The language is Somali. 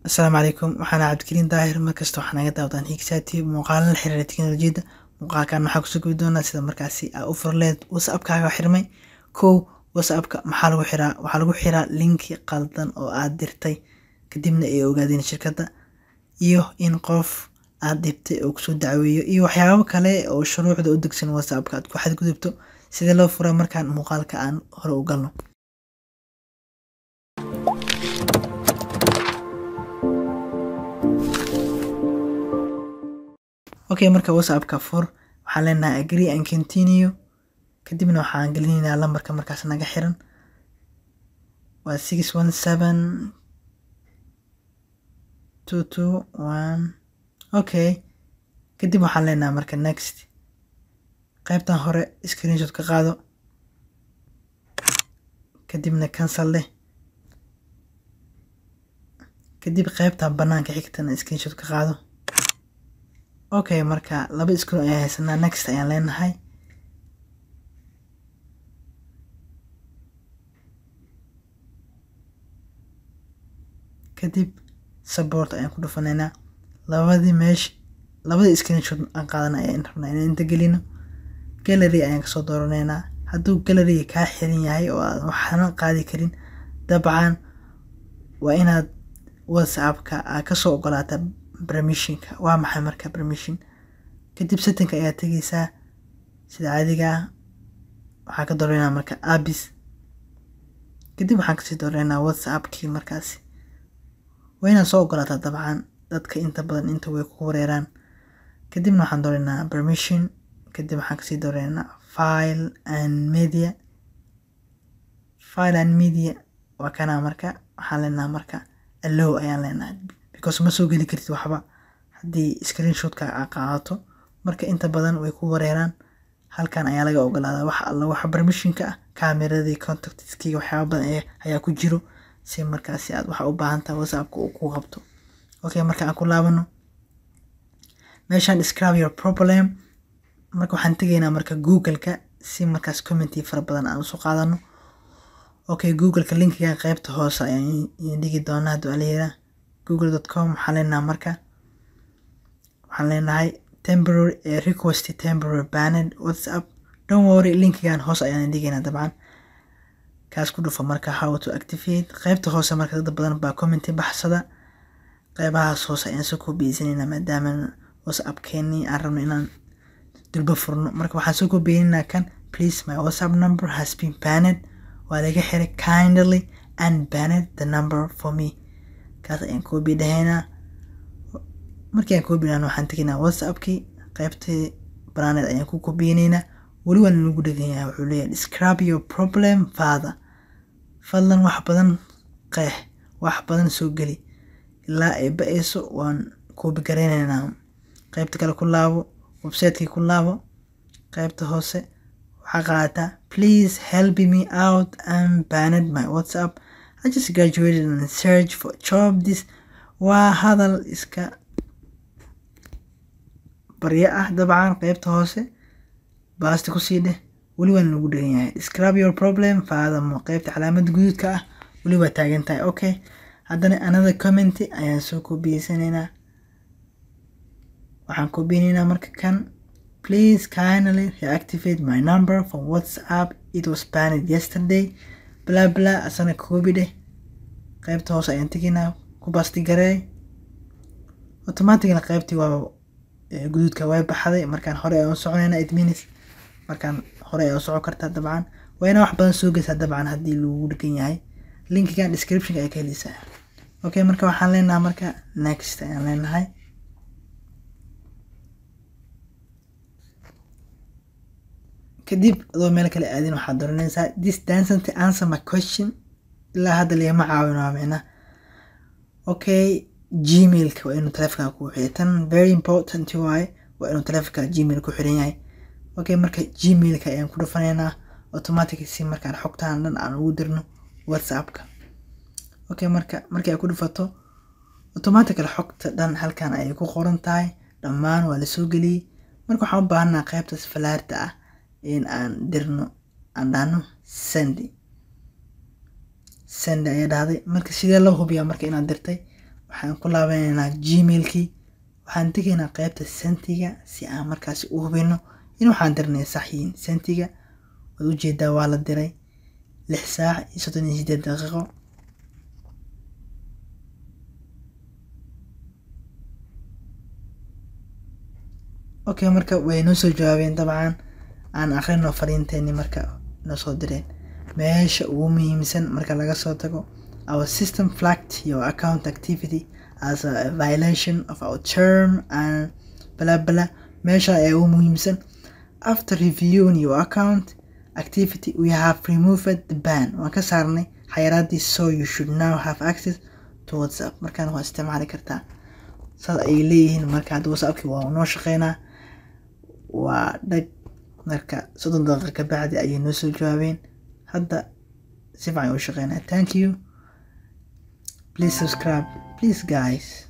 asalaamu calaykum waxaan cabdikariin daahir markasta waxaa naga daawdaan higsaati muuqaalo la xiriira teknolojiyadda muuqaalkan waxaa kusoo gubi doonaa sida markaasi aa u furleed whatsappkaaga xirmay kow whatsappka maxaa lagu xiraa waxaa lagu xiraa linki qaldan oo aad dirtay kadibna ay ogaadeen shirkadda iyo in qof aad dhibtay oo kusoo dacweeyo iyo waxyaabo kale oo shuruucda u degsan whatsappka aad ku xadgudubto sidee loo furaa markaan muuqaalka aan hore u galno okay marka whatsappka fur waxaan leenahay agree and continue kadibna waxaan gelinaynaa lambarka markaas naga xiran waa six one seven two two one okay kadib waxaan leenahay marka next qaybtan hore screenshot ka qaado kadibna cancel leh kadib qaybtan banaanka xigtana screenshot ka qaado okay marka laba screen ayaan haysanaa next ayaan leenahay kadib support ayaan ku dhufanaynaa labadii meesh labadii screenshot aan qaadana ayaan rabnaa inaan inta gelino gallery ayaan kasoo dooranaynaa hadduu galleryga kaa xiran yahay oo aad waxna qaadi karin dabcan waa inaad whatsappka aad kasoo ogolaata permissionka waa maxay marka permission kadib settingka ayaa tegeysaa sida caadiga ah waxaa ka dooranaa marka abis kadib waxaan kasii dooranaa whatsappkii markaasi waa inaad soo ogolaataa dabcan dadka inta badan inta way ku wareeraan kadibna waxaan dooranaa permission kadib waxaan kasii dooranaa file and media file and media waa kanaa marka waxaan leenaha marka allow ayaan leenahay because ma soo geli kartid waxba haddii screenshotka aa qaadato marka inta badan way ku wareeraan halkan ayaa laga ogolaadaa wax alla waxa permissionka ah cameradii contactskiga waxyaaba badan ayaa ku jiro si markaasi aad waxa u baahan tahay whatsappka uu ku qabto okay marka aan ku laabano meeshaan describe your problem marka waxaan tegaynaa marka googleka si markaas commenty fara badan aan usoo qaadano okay googleka linkiga qaybta hoose ayaan dhigi doonaa hadduu alayiraa google.com waxaan leenahay marka waxaan leenahay temporary request temporary banned whatsapp don't worry linkigan hoos ayaan dhigaynaa dabcan kaas ku dhufa marka how to activate qaybta hoose marka dad badan baa commenty baxsada qaybahaas hoose ayaan soo koobiyeysanayna maadaama whatsappkeenii aan rabno inaan durba furno marka waxaan soo koobiyeynaynaa kan please my whatsapp number has been banned waa laga xiray kindly and banned the number for me kaas ayaan koobi dhahaynaa markii aan koobi dhahno waxaan tegaynaa whatsappkii qaybtii banaaneed ayaan ku koobiyeynaynaa weli waan lagu dhegan yahay wuxuu leeyahay describe your problem father fadlan wax badan qeex wax badan soo geli ilaa ay ba-ayso waan koobi garaynaynaa qaybta kale ku laabo websitekii ku laabo qaybta hoose waxaa qaadataa please help me out and banned my whatsapp I just graduated and search for job this waa hadal iska baryo ah dabcan qaybta hoose baasti kusii dheh weli waan lagu dhegan yahay describe your problem faadamo qaybta calaamada guduudka ah weli waa taagan tahay okay haddana another comment ayaan soo koobiyeysaneynaa waxaan koobiyeyneynaa marka kan please kindly reactivate my number from whatsapp it was banned yesterday bla bla asana koobi dheh qaybta hoose ayaan tegaynaa ku baasti gareey automatically qaybtii waa guduudka way baxday markaan hore ayaan u soconaynaa it means markaan hore ayaan u socon kartaa dabcan waa inaa wax badan soo geysaa dabcan haddii lagu dhegan yahay linkigan descriptionka ay ka heleysaa okay marka waxaan leenahay marka next ayaan leenahay kadib adoo meel kale aadin waxaad dooranaysaa this dancent answer my question ilaa hadda lagama caawin waa micna okay gmailka waa inuu taleefonka ku xiray tan very important waaye waa inuu taleefonka gmail ku xiran yahay okay marka gmailka ayaan ku dhufanaynaa automatic si markaan xogtaan dhan aan ugu dirno whatsappka okay marka markii ay ku dhufato automatically xogta dhan halkan ayay ku qoran tahay dhammaan waa lasoo geliyey marka waxaan u baahanaa qaybtaas falaarta ah in aan dirno aan dhahno sendi sendi ayaa dhahday marka sidee loo hubiyaa marka inaad dirtay waxaan ku laabanaynaa gmailkii waxaan tegaynaa qeybta sentiga si aan markaasi u hubino in waxaan dirnay sax yihiin sentiga waad ujeedaa waa la diray lix saac iyo soddon iyo sideed daqiiqo okay marka way noo soo jawaabeen dabcan aan akhrino fariinteeni marka noo soo direen meesha ugu muhiimsan marka laga soo tago our system flagged your account activity as a violation of our term and bla bla meesha ayaa ugu muhiimsan after reviewing your account activity we have removed the ban waan ka saarnay xayiraadii so you should now have access to whatsapp markaan waa isticmaali kartaa saas ay leeyihiin marka hadda whatsappkii waa noo shaqeynaa waa dhag marka soddon daqiiqa ka bacdi ayay noo soo jawaabeen hadda si fiican u shaqeynaa thank you please subscribe please guys